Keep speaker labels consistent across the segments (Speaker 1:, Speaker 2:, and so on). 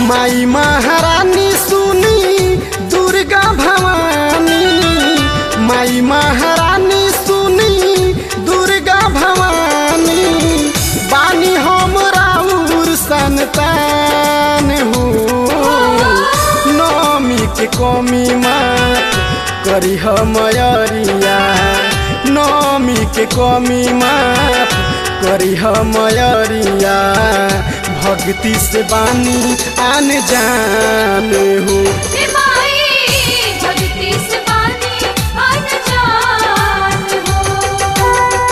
Speaker 1: माई महारानी सुनी दुर्गा भवानी माई महारानी सुनी दुर्गा भवानी बानी हम राउर संतान हो नौमी के कमी मात करी मयरिया नौमी के कमी मात करी मयरिया भक्ति से बानी आन जान हो
Speaker 2: हे माई भक्ति से पानी अनजान हो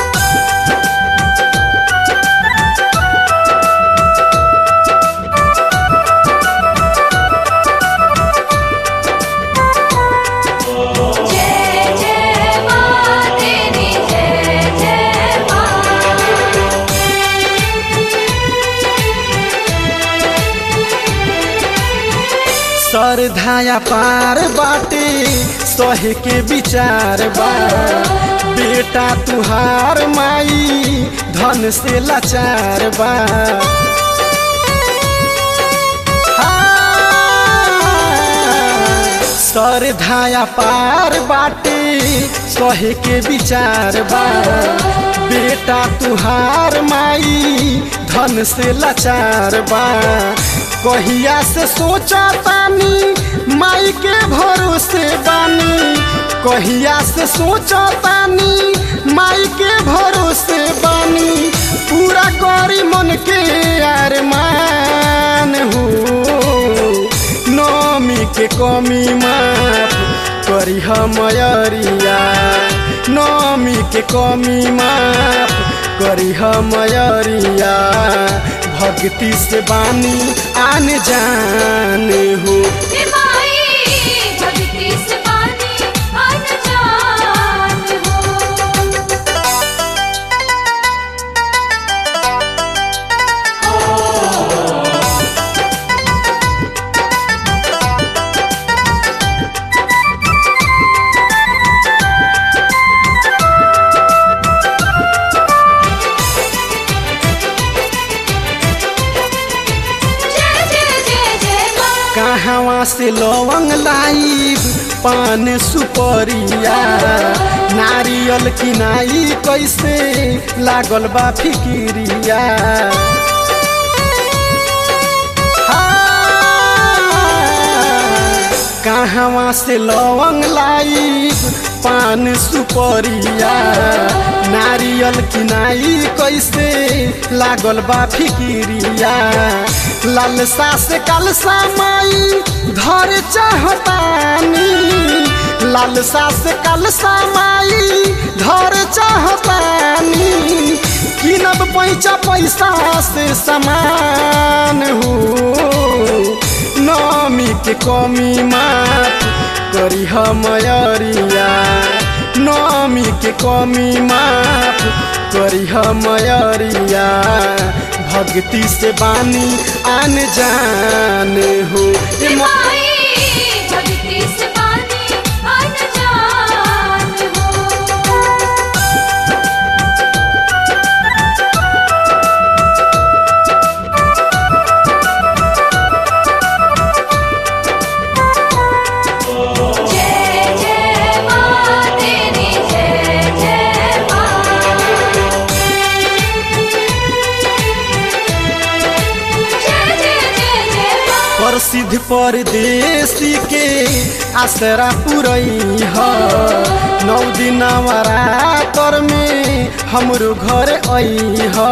Speaker 2: जय जय माँ तेरी जय जय माँ
Speaker 1: सरधाया पार बाटे सहे के विचार बा बेटा तुहार माई धन से लाचार बा हाँ, सरधाया पार बाटे सहे के विचार बा बेटा तुहार माई धन से लाचार बा कहिया से सोचा तानी माई के भरोसे बानी कहिया से सोचा तानी माई के भरोसे बानी पूरा करी मन के अरमान हो नौमी के कमी माफ करी मयरिया नौमी के कमी माफ करी मयरिया भक्ति से बानी आन जान हो
Speaker 2: हे माई भक्ति से पानी अनजान हो जय जय जय जय माँ
Speaker 1: कहवा से लवंग लाइब पान सुपरिया नारियल किनाई कैसे लागल बा फिकिरिया हाँ, कहवा से लवंग लाइब पान सुपरिया नारियल किनाई कैसे लागल बा फिकिरिया लालसा से कलसा माई धर चाहतानी लालसा से कलसा माई धर चाहतानी किनब पैसा पैसा से समान हो नौमी के कमी माफ करी मयरिया नौमी के कमी माफ करी मयरिया भक्ति से बानी आन जान हो
Speaker 2: हे
Speaker 1: ए मा-
Speaker 2: माई भक्ति से पानी अनजान हो जय जय माँ तेरी जय जय माँ जय जय जय जय माँ
Speaker 1: प्रसिद्ध परदेसी के आसरा पुरई ह नौ दिन नवरातर में हमरो घर आई ह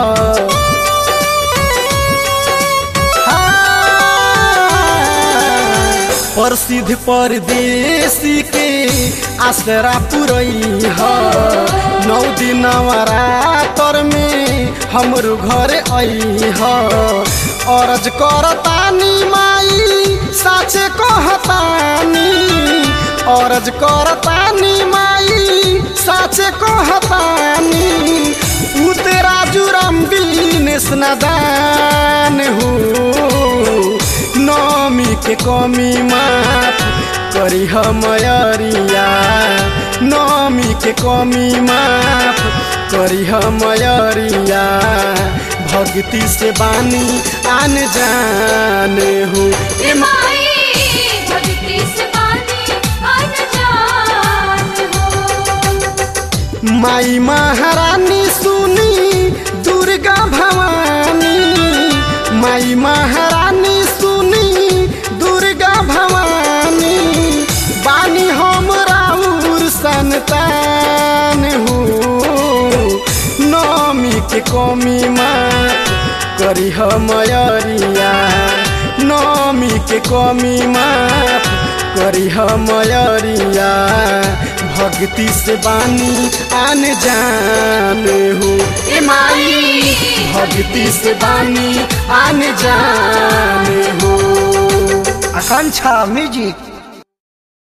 Speaker 1: हाँ, प्रसिद्ध परदेसी के आसरा पुरई ह नौ दिन नवरातर में हमरो घर आई ह अरज करतानी माई साचे कहतानी अरज करतानी माई साचे कहतानी उते राजू राम बिनेश नादान हो नौमी के कमी माफ करी मयरिया नौमी के कमी माफ करी मयरिया भक्ति से बानी आन जान हो
Speaker 2: ए माई भक्ति से बानी अनजान हो
Speaker 1: माई महारानी सुनी दुर्गा भवानी माई महारानी सुनी दुर्गा भवानी बानी हम राउर संतान हो नमी के कमी माँ करी मयरिया नमी के कमी माफ करी मयरिया भक्ति से बानी आन जान हो ए माई भक्ति से बानी आन जान हो
Speaker 3: आकांक्षा म्यूजिक